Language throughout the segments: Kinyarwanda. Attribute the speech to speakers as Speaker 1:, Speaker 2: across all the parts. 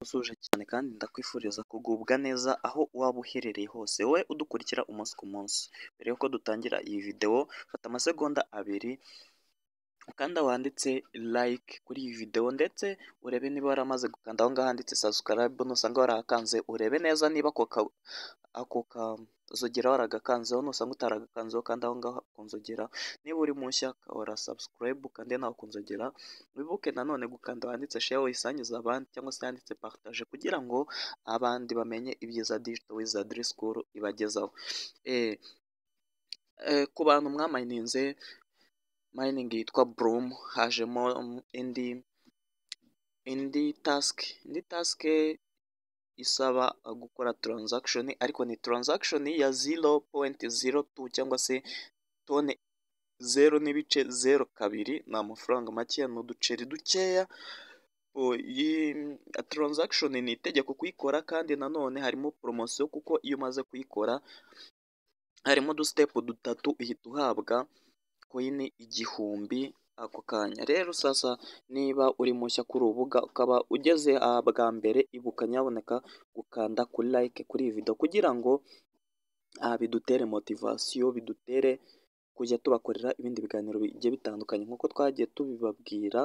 Speaker 1: utuje cyane kandi ndakwifuriza kugubwa neza aho waba uherereye hose wowe udukurikira umunsi ku munsi mbere y'uko dutangira iyi videwo fata amasegonda abiri ukanda wanditse like kuri iyi videwo ndetse urebe niba waramaze gukanda aho ngaho handitse subscribe nusanga waragakanze urebe neza niba ako ka ako kanzogera waragakanzeho nusanga utaragakanzeho kandi aho ngaho kunzogera niba uri mushya ora subscribe ukande nawe kunzogera wibuke nanone gukanda wanditse share uyisangiza abandi cyangwa se yanditse partage kugira ngo abandi bamenye ibyiza digital wizardry school ibagezaho eh, eh, ku bantu mwamayininze mining yitwa broom hajemo indi indi task indi task isaba gukora transaction ariko ni transaction ya 0.02 cyangwa se tone zero n'ibice zero kabiri ni amafaranga makeya ni uduceri dukeya O, iyi transaction ni itegeko kuyikora kandi nanone harimo poromosiyo kuko iyo umaze kuyikora harimo udusitepu dutatu uhita uhabwa koyini igihumbi ako kanya rero sasa niba uri mushya kuri urubuga ukaba ugeze aha bwa mbere ibuka nyaboneka gukanda kuri like kuri iyi video kugira ngo aha bidutere motivasiyo bidutere kujya tubakorera ibindi biganiro bigiye bitandukanye nk'uko twagiye tubibabwira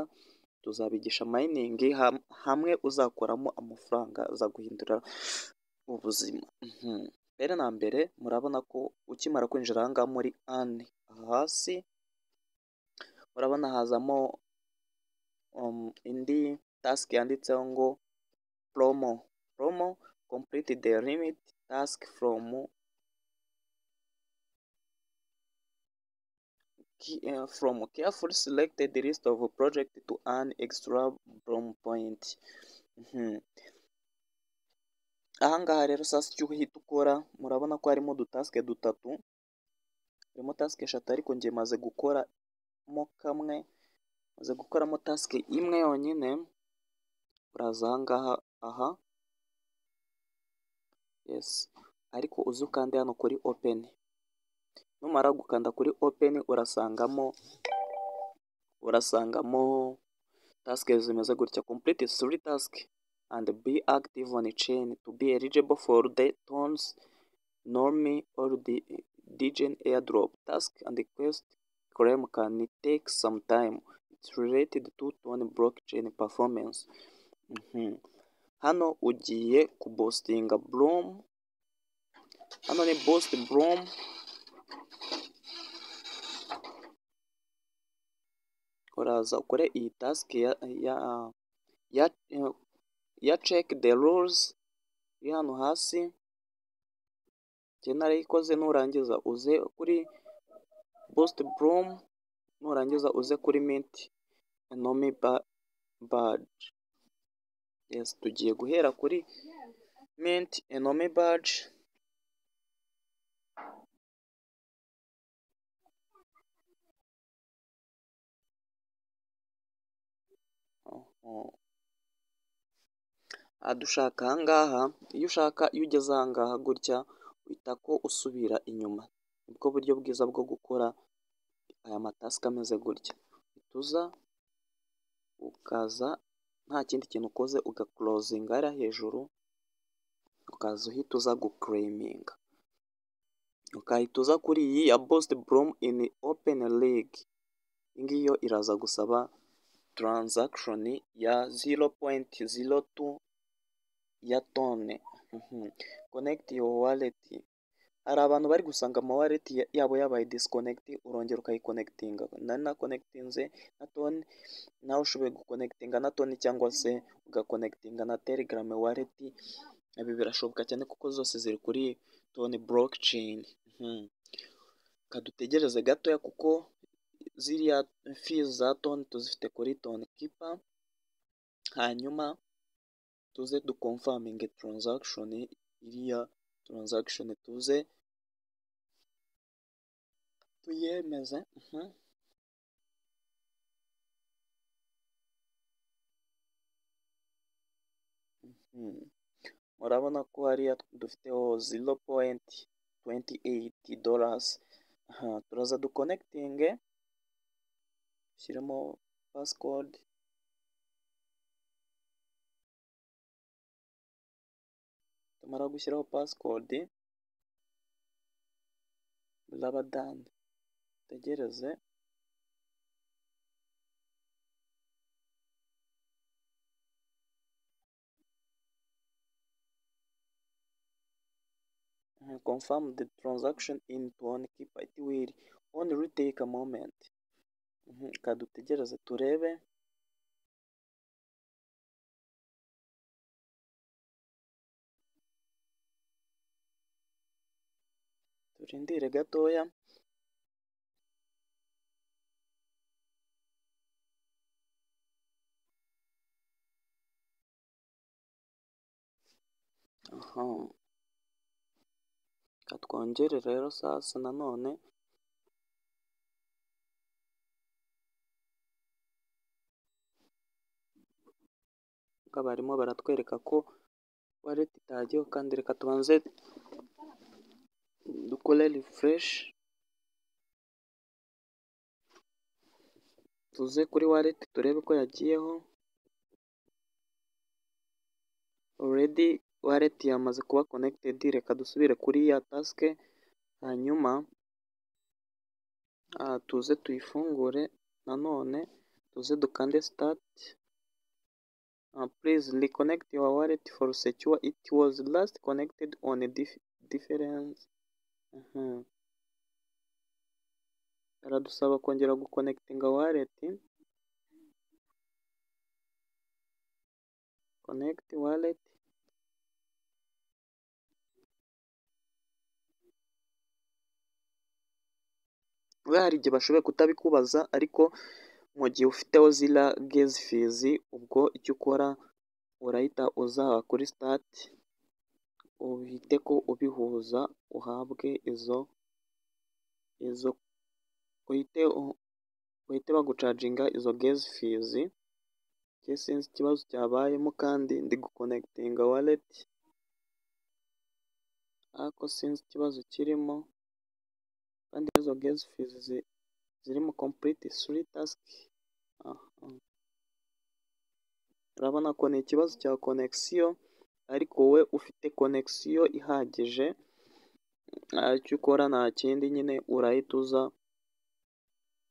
Speaker 1: tuzabigisha mayiningi ham- hamwe uzakoramo amafaranga azaguhindura ubuzima Mhm. mbere na mbere murabona ko ukimara kwinjira aha ngaha muri ani hasi murabona hazamo um, indi task yanditseho ngo promo promo complete the limit task from ki- eh, from carefully selected list of project to earn extra promo point Mhm. ahangaha rero sasa icyo uhita ukora murabona ko harimo udutasike dutatu harimo tasike eshatu ariko njye maze gukoramo kamwe maze gukoramo tasike imwe yonyine uraza ahangaha aha yes ariko uzi ukande hano kuri open numara gukanda kuri open urasangamo urasangamo tasike zimeze gutya complete three task and be active on chain to be eligible for the tons Normie or the DGen airdrop task and quest claim can take some time. It's related to Tone blockchain performance. Mhm. Hano ugiye kubostinga Bloom. Hano ni boost Bloom. Uraza ukore iyi task ya ya ya, ya check the rules iri hano hasi. Njye narayikoze nurangiza uze kuri boost Bloom nurangiza uze kuri mint nomi badge. Yes, tugiye guhera kuri mint enome badge. Oho. aha dushaka ahangaha iyo ushaka iyo ugeze ahangaha gutya uhita ko usubira inyuma nibwo buryo bwiza bwo gukora aya matasika ameze gutya utuza ukaza nta kindi kintu ukoze ugakorozinga hariya hejuru ukaza uhita uza gukureyiminga ukahita uza kuri iyi ya bosite boromu ini openi ligi iyi ngiyi yo iraza gusaba transaction ya 0.02 ya tone Mhm. connect your wallet hari abantu bari gusanga ama wallet ya- yabo yabaye disconnect urongera ukayiconnectinga nari nakonekitinze na tone nawe ushoboye gukonekitinga na tone cyangwa se ugakonekitinga na telegram wallet ibi birashoboka cyane kuko zose ziri kuri tone blockchain Mhm. kadutegereze gatoya kuko ziriya fees za tone tuzifite kuri tone kipa hanyuma tuze dukomfaminge transaction iriya transaction tuze tuyemeze Mhm. Mhm. murabona ko hariya dufiteho 0.28 dollars Aha, turaza duconnectinge dushyiremo passcode namara gushyiraho pasikodi raba dani utegereze confirm the transaction into one keep it will only take a moment kadutegereze turebe turindire gatoya aha katwongere rero sasa nanone ngo barimo baratwereka ko wallet itagiyeho kandi reka tubanze dukore refresh tuze kuri wallet turebe ko yagiyeho already wallet yamaze kuba connected reka dusubire kuri ya task hanyuma ah, tuze tuyifungure nanone tuze dukande start uh, please reconnect your wallet for secure it was last connected on a dif difference Mhm. aradusaba kongera guconnectinga wallet connect wallet we hari igihe bashoboye kutabikubaza ariko mu gihe ufiteho zira gezi fizi ubwo icyo ukora urahita uzaba kuri sitati uhite ko ubihuza uhabwe izo izo uhite uhite bagucaginga izo gezi fizi sinzi ikibazo cyabayemo kandi ndi gukonekitinga waleti ariko sinzi ikibazo kirimo kandi izo gezi fizi zirimo kompuriti suri tasiki urabona ko ni ikibazo cya konegisiyo ariko wowe ufite konegisiyo ihagije icyo ukora nta kindi nyine urahita uza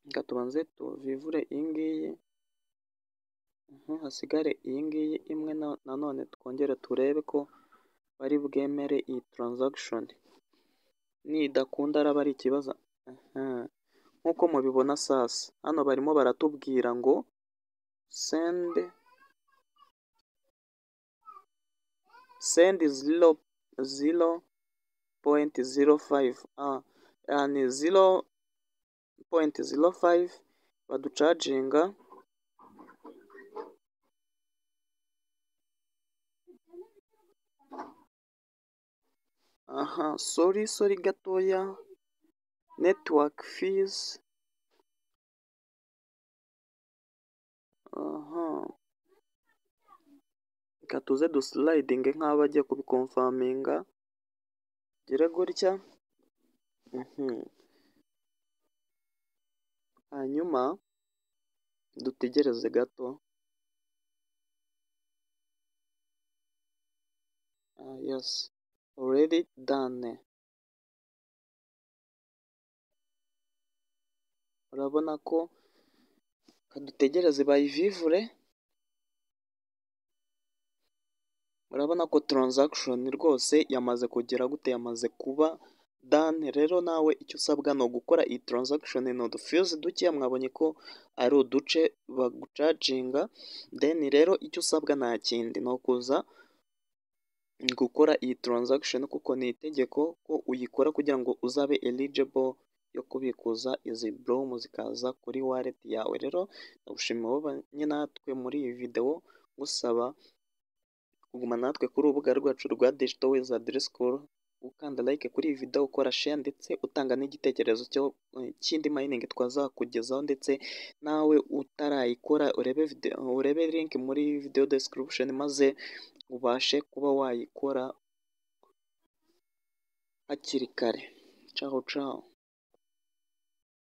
Speaker 1: reka tubanze tuvivure iyi ngiyi hasigare iyi ngiyi imwe nanone twongere turebe ko bari bwemere iyi taranzagishoni nidakunda araba ari ikibazo nk'uko mubibona sasa hano barimo baratubwira ngo sendi sendi ziro ziro poyinti ziro fayive ni ziro poyinti ziro fayive baducaginga aha sori sori gatoya netiwake fizi aha reka tuze dusilayidinge nk'aho bagiye kubikomfaminga gere gutya hanyuma dutegereze gato yesi already done urabona ko kadutegereze bayivivure urabona ko transaction rwose yamaze kugera gute yamaze kuba done rero nawe icyo usabwa ni ugukora iyi transaction ni udufuze dukeya mwabonye ko ari uduce bagucaginga then rero icyo usabwa nta kindi ni ukuza gukora iyi transaction kuko ni itegeko ko uyikora kugira ngo uzabe eligible yo kubikuza izi brom zikaza kuri wallet yawe rero ndagushimira ababanye natwe muri iyi videwo gusaba kuguma natwe kuri urubuga rwacu rwa digital wizard school ukanda like kuri iyi video ukora share ndetse utanga n'igitekerezo cyo kindi mining twazakugezaho ndetse nawe utarayikora urebe video urebe link muri video description maze ubashe kuba wayikora hakiri kare ciao ciao